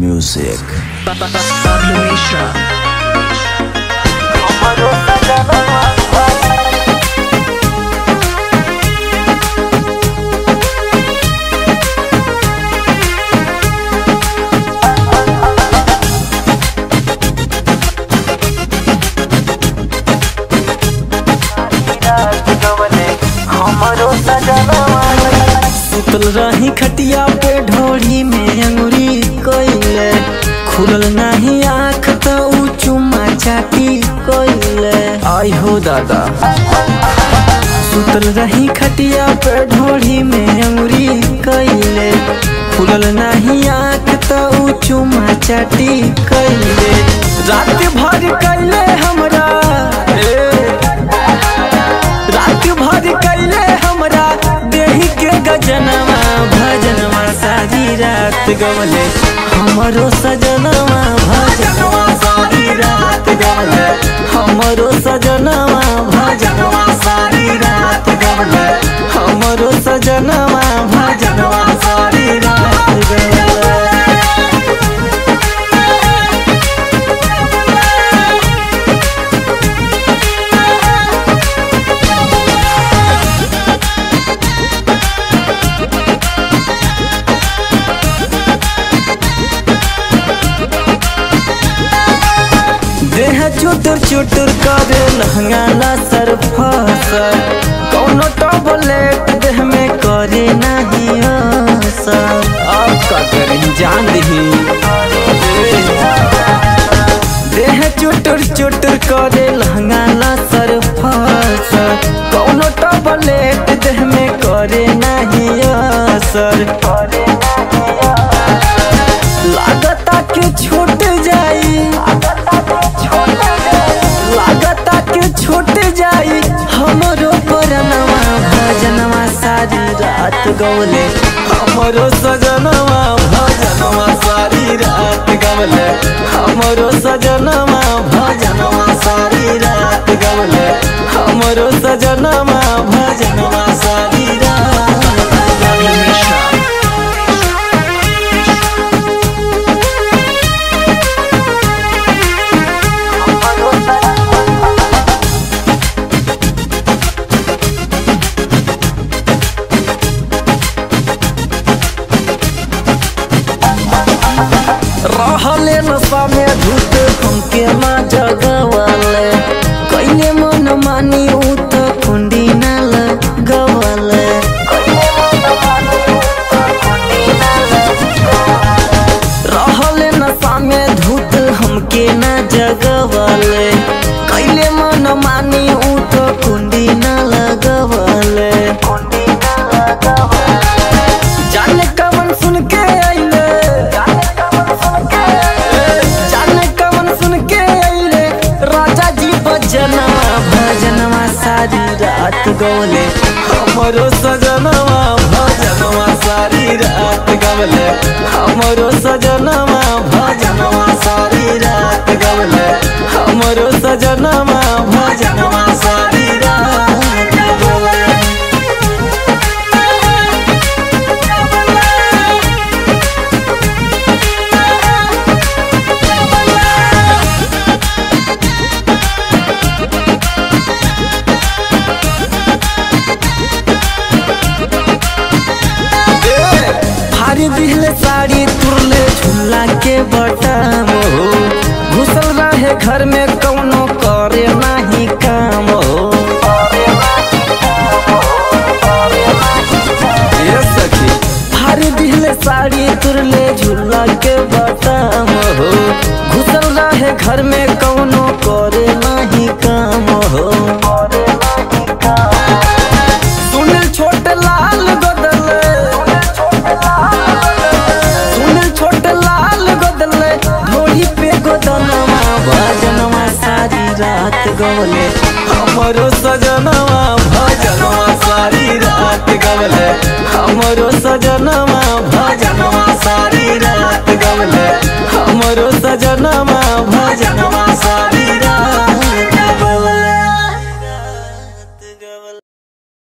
music. Pablo Mishra. सुतल रही खटिया पे ढोड़ी में अंगुरी कोइले खुलल नाही आँख तो ऊ चुम्मा चाटी कोइले आई हो दादा सुतल रही खटिया पे ढोड़ी में अंगुरी कोइले खुलल नाही आँख तो ऊ चुम्मा चाटी कोइले रात भर कैले हमरा ए, रात भर कैले हमरा देही के गजनवा भजनवा सारी रात गवले हमरो सजनवा भजनवा सारी रात गवले हमरो सजनवा भजनवा सारी रात गवले हमरो सजनवा भजनवा सारी रात गवले देह चुटुर चुटुर करे लहंगाला सर फसर कौनो टॉबलेट देह में करे नहीं असर अब का करी जान दही देह चुटुर चुटुर करे लहंगाला सर फसर कौनो टॉबलेट देह में करे नहीं असर लागता कि छूट जाई लागता कि छूट जाई हमरो परनवा भजनवा सारी रात गवले हमरो सजनवा भजनवा सारी रात गवले हमरो सजनवा भजनवा सारी रात गवले हमरो सजनवा भजनवा सारी रात Pablo Mishra. रहले नशा में धूत हमके माँ जगवाले कैले मन मानी ऊ तो कुंडी न लगवाले रहले नशा में धूत हमके न जगवाले कैले मन मानी ऊ तो कुंडी न लगवाले जाने कमन सुन के आइले जाने कमन सुन के आइले राजा जी भजनवा भजनवा सारी रात गवले हमरो सजनवा भजनवा सारी रात गवले हमरो सजनवा भजनवा सारी रात गवले हमरो सजनवा भजनवा सारी रात गवले भारी दिहले साड़ी तुरले झुल्ला के बटम हो घुसल रहे घर में कौनो करे नहीं काम हो ये सखी भारी दिहले साड़ी तुरले झुल्ला के बटम हो घुसल रहे घर में कौनो करे नहीं काम हो सुनील छोट लाल गोदले सुनील छोट लाल गोदले ढोली पे गोदनवा भजनवा सारी रात गवले हमरो सजनवा भजनवा सारी रात गवले हमरो सजनवा